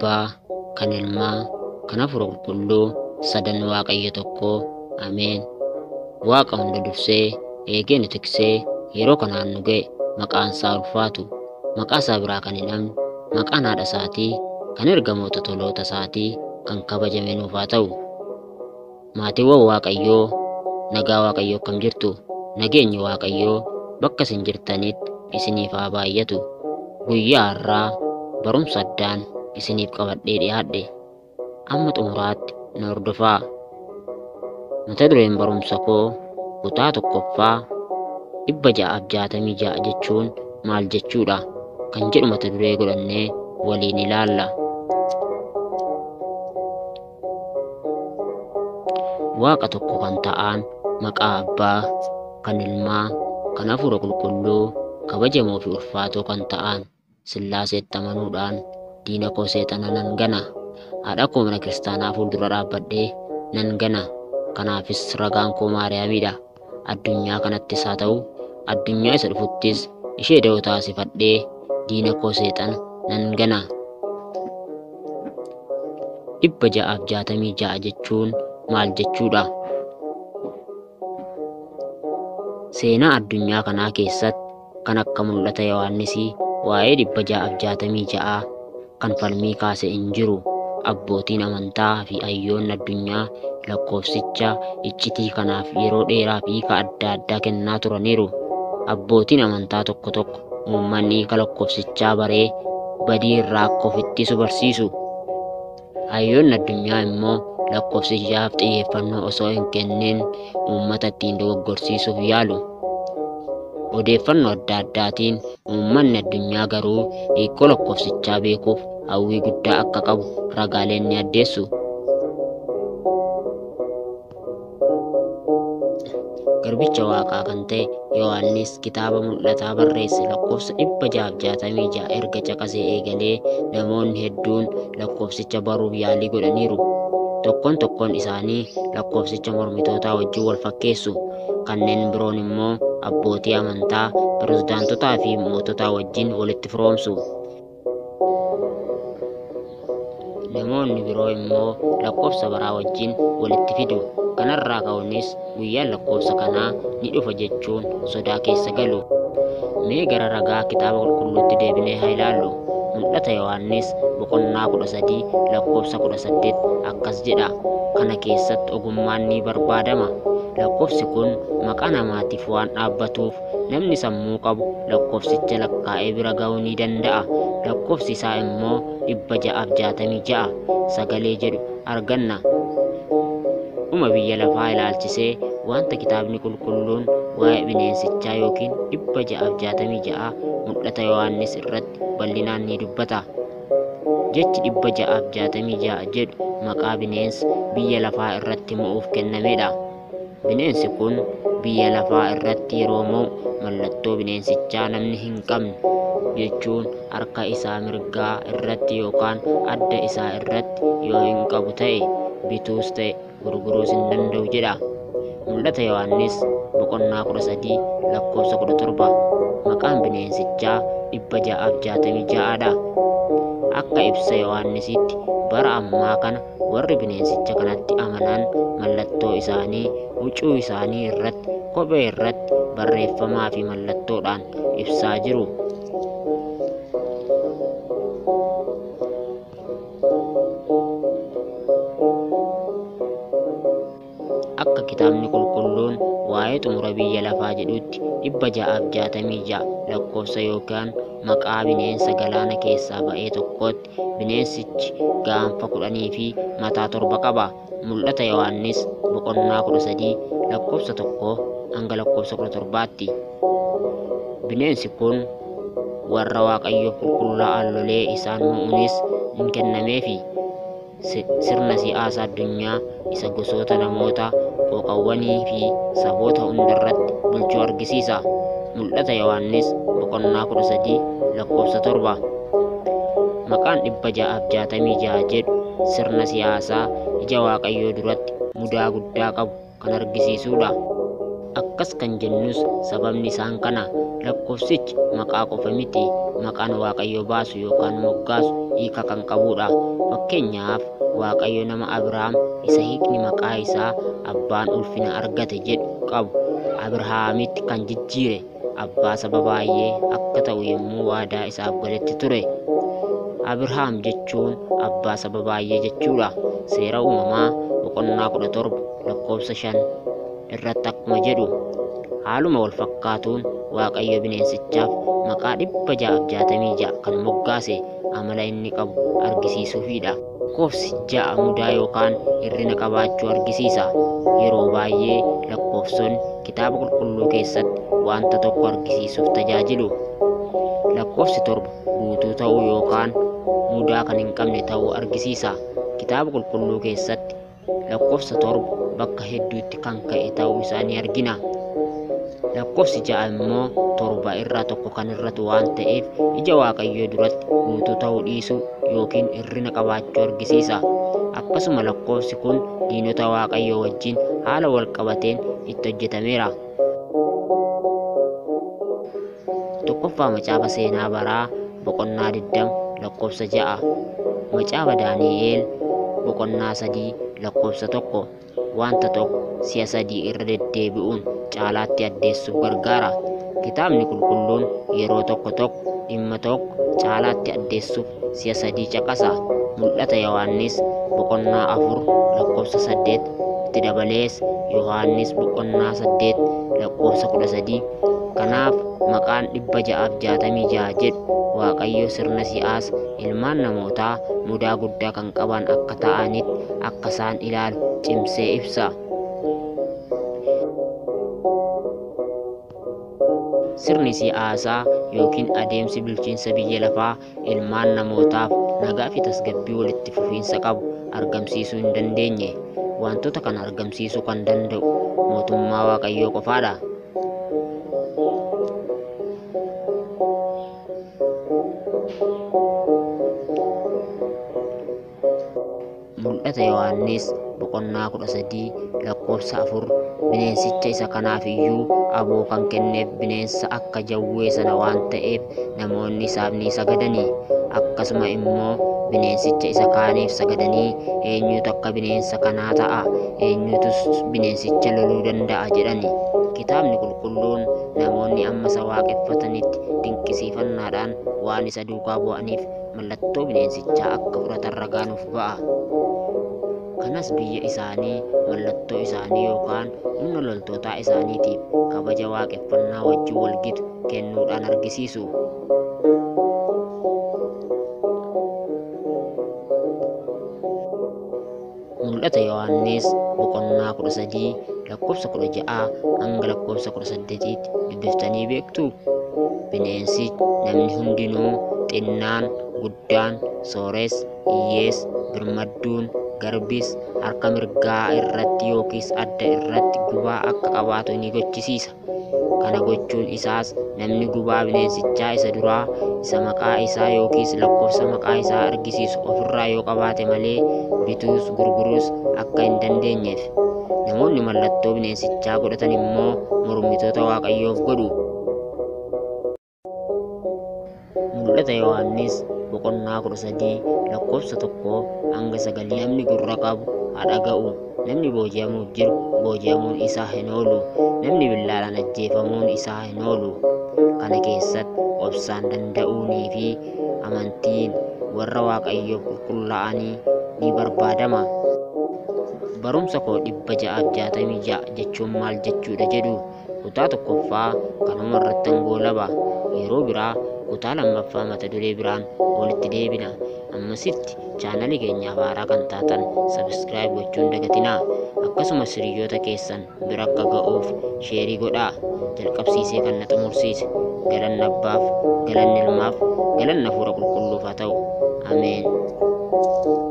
abbaa kan ilmaa kan hafuura qulqulluu sadan waaqayyo tokko ameen waaqa hunda dursee eegee nu tiksee yeroo kanaan nu ga'e maqaan isaa ulfaatu maqaa isaa biraa kan hin dhabne maqaan haadha isaatii kan ergamoota toloota isaatii kan kabajame nuuf haa ta'u maatiiwwan waaqayyoo nagaa waaqayyoo akkam jirtu nageenyi waaqayyoo bakka isin jirtanitti isiniif haa baay'atu guyyaa har'aa barumsa addaan isiniif qabadhee dhiyaadhe amma xumuraatti na hordofaa mata dureen barumsa koo kutaa tokkoffaa dhibba ja'aaf jaatamii ja'a jechuun maal jechuudha kan jedhu mata duree godhannee waliin ilaalla. Waaqa tokko kan ta'an maqaa abbaa kan ilmaa kan hafuura qulqulluu kabajamoo fi ulfaatoo kan ta'an sillaaseetti amanuudhaan diina koo seexana nan gana haadha koo mana kiristaanaa fuuldura dhaabbadhee nan gana kanaafis ragaan koo maariyaamiidha addunyaa kanattis haa ta'u addunyaa isa dhufuttis ishee da'oo taasifadhee diina koo seexana nan gana dhibba ja'aaf jaatamii ja'a jechuun maal jechuudha seenaa addunyaa kanaa keessatti kan akka mul'ata yohannisii waa'ee dhibba ja'aaf jaatamii ja'aa kan falmii kaase hin jiru abbootiin amantaa fi hayyoonni addunyaa lakkoofsicha iccitii kanaaf yeroo dheeraa fi hiika adda addaa kennaa turaniiru abbootiin amantaa tokko tokko uummanni hiika lakkoofsichaa baree badii irraa akka of ittisu barsiisu hayyoonni addunyaa immoo lakkoofsichaaf xiyyeeffannoo osoo hin kennin uummata ittiin dogoggorsiisuuf yaalu odeeffannoo adda addaatiin uummanni addunyaa garuu hiikoo lakkoofsichaa beekuuf hawwii guddaa akka qabu ragaaleen ni addeessu. Garbicha waaqaa kan ta'e Yohaannis kitaaba mul'ataa barreesse lakkoofsa dhibba ja'aaf jaatamii ja'a erga caqasee eegalee namoonni hedduun lakkoofsicha baruuf yaalii godhaniiru. Tokkoon tokkoon isaanii lakkoofsicha mormitootaa wajjin wal fakkeessu. Kanneen biroon immoo abbootii amantaa, pirezidaantotaa fi moototaa wajjin walitti firoomsu. Namoonni biroo immoo lakkoofsa baraa wajjin walitti fidu. Kanarraa ka'uunis guyyaan lakkoofsa kanaa ni dhufa jechuun sodaa keessa galu. Mee gara ragaa kitaaba qulqulluutti deebinee haa ilaallu. Mul'ata Yohaannis boqonnaa kudha sadii lakkoofsa kudha saddeet akkas jedha. Kana keessatti ogummaan ni barbaadama. Lakkoofsi kun maqaa namaatiif waan dhaabbatuuf namni sammuu qabu lakkoofsicha lakkaa'ee bira ga'uu ni danda'a. Lakkoofsi isaa immoo dhibba ja'aaf jaatamii ja'a sagalee jedhu arganna. Dhuma biyya lafaa ilaalchisee wanta kitaabni qulqulluun waa'ee bineensichaa yookiin dhibba ja'aaf jaatamii ja'a mul'ata Yohaannis irratti bal'inaan ni dubbata. Jechi dhibba ja'aaf jaatamii ja'a jedhu maqaa bineensa biyya lafaa irratti mo'uuf kennamedha. Bineensi kun biyya lafaa irratti yeroo mo'u mallattoo bineensichaa namni hin qabne jechuun harka isaa mirgaa irratti yookaan adda isaa irratti yoo hin qabu ta'e bituus ta'e gurguruus hin danda'u jedha. Mul'ata Yohaannis boqonnaa kudha sadii lakkoofsa kudha torba maqaan bineensichaa dhibba ja'aaf jaatamii ja'aadha. Akka ibsa Yohaannisitti bara ammaa kana warri bineensicha kanatti amanan mallattoo isaanii huccuu isaanii irratti kophee irratti barreeffamaa fi mallattoodhaan ibsaa jiru. Akka kitaabni qulqulluun waa'ee xumura biyya lafaa jedhutti dhibba ja'aaf jaatamii ja'a lakkoofsa yookaan maqaa bineensa galaana keessaa ba'ee tokkootti bineensichi gaanfa kudhanii fi mataa torba qaba. Mul'ata Yohaannis boqonnaa kudha sadii lakkoofsa tokko hanga lakkoofsa kudha torbaatti. Bineensi kun warra Waaqayyoof qulqullaa'an lolee isaan mo'uunis hin kennameefi. Sirna siyaasaa addunyaa isa gosoota namoota qooqawwanii fi saboota hundarratti bulchuu argisiisa. Mul'ata Yohaannis boqonnaa kudha sadii lakkoofsa torba. Maqaan dhibba ja'aaf jaatamii ja'a jedhu sirna siyaasaa ija Waaqayyoo duratti mudaa guddaa qabu kan argisiisudha. Akkas kan jennus sababni isaan kana lakkoofsichi maqaa qofa miti maqaan waaqayyo baasu yookaan moggaasu hiika kan qabudha fakkeenyaaf waaqayyo nama abrahaam isa hiikni maqaa isaa abbaan ulfina argate jedhu qabu abrahaamitti kan jijjiire abbaa saba baay'ee akka ta'u yommuu waadaa isaaf galetti ture abrahaam jechuun abbaa saba baay'ee jechuudha seera uumamaa boqonnaa kudha torba lakkoofsa shan irratti akkuma jedhu haaluma wal fakkaatuun waaqayyo bineensichaaf maqaa dhibba ja'aaf jaatamii ja'a kan moggaase amala inni qabu argisiisuufidha. Lakkoofsi ja'a mudaa yookaan hirrina qabaachuu argisiisa. Yeroo baay'ee lakkoofsonni kitaaba qulqulluu keessatti wanta tokko argisiisuuf tajaajilu. Lakkoofsi torba guutuu ta'uu yookaan mudaa kan hin qabne ta'uu argisiisa. Kitaaba qulqulluu keessatti lakkoofsa torba bakka hedduutti kan ka'e ta'uu isaa ni argina. lakkoofsi ja'a immoo torba irraa tokko kan irratu waan ta'eef ija waaqayyoo duratti guutuu ta'uu dhiisuu yookiin hirrina qabaachuu argisiisa. Akkasuma lakkoofsi kun diinota waaqayyoo wajjin haala wal qabateen itti hojjetameera. Tokkoffaa macaafa seenaa baraa boqonnaa 20 lakkoofsa ja'a. Macaafa Daani'eel boqonnaa sadii lakkoofsa tokko. Wanta tokko si'a sadii irra deddeebi'uun caalaatti addeessuuf gargaara. Kitaabni qulqulluun yeroo tokko tokko dhimma tokko caalaatti addeessuuf si'a sadii caqasa. Mul'ata Yohaannis boqonnaa afur lakkoofsa saddeet itti dabalees Yohaannis boqonnaa saddeet lakkoofsa kudha sadii. Kanaaf maqaan dhibba ja'aaf jaatamii ja'a jedhu Waaqayyo sirna si'aas ilmaan namootaa mudaa guddaa kan qaban akka ta'anitti akka isaan ilaalu cimsee ibsa. Sirni siyaasaa yookiin adeemsi bulchiinsa biyya lafaa ilmaan namootaaf nagaa fi tasgabbii walitti fufiinsa qabu argamsiisuu hin dandeenye. Wantoota kana argamsiisuu kan danda'u mootummaa Waaqayyoo qofaadha. mul'ata Yohaannis boqonnaa kudha sadii lakkoofsa afur bineensicha isa kanaaf iyyuu aboo kan kenneef bineensa akka jawwee sana waan ta'eef namoonni isaaf ni sagadanii akkasuma immoo bineensicha isa kaaniif sagadanii eenyutu akka bineensa kanaa ta'a eenyutus bineensicha loluu danda'a jedhani kitaabni qulqulluun namoonni amma isa waaqeffatanitti dinqisiifannaadhaan waan isa duukaa bu'aniif mallattoo bineensichaa akka fudhatan ragaanuuf ba'a. Kanas biyya isaanii mallattoo isaanii yookaan humna loltootaa isaaniitiif kabaja waaqeffannaa wajjin walgitu kennuudhaan argisiisu. Mul'ata Yohaannis boqonnaa kudha sadii lakkoofsa kudha ja'aa hanga lakkoofsa kudha saddeetiitti dubbiftanii beektu. Bineensi namni hundinuu xinnaan guddaan soores hiyyees birmadduun garbis harka mirgaa irratti yookiis adda irratti gubaa akka qabaatu ni gochisiisa. Kana gochuun isaas namni gubaa bineensichaa isa duraa isa maqaa isaa yookiis lakkoofsa maqaa isaa argisiisu ofirraa yoo qabaate malee bituus gurguruus akka hin dandeenyeef. Namoonni mallattoo bineensichaa godhatan immoo mormitoota waaqayyoof godhu. Mul'ata Yohaannis boqonnaa kudha sadii lakkoofsa tokkoo hanga sagalii namni gurra qabu haa dhaga'u. Namni booji'amuuf jiru booji'amuun isaa hin oolu. Namni billaadhaan ajjeefamuun isaa hin oolu. Kana keessatti obsaan danda'uunii fi amantiin warra waaqayyoof qulqullaa'anii ni barbaadama. Barumsa koo dhibba ja'aaf jaatamii ja'a jechuun maal jechuudha jedhu kutaa tokkoffaa kanuma irratti hangoolaba yeroo biraa kutaa lammaffaa mata duree biraan walitti deebina ammasitti chaanalii keenyaaf haaraa kan taatan sabiskiraayib gochuun dagatinaa akkasumas hiriyoota keessan bira akka ga'uuf sheerii godhaa jalqabsiisee kan na xumursiise galanni abbaaf galanni ilmaaf galanni hafuura qulqulluuf haa ta'u ameen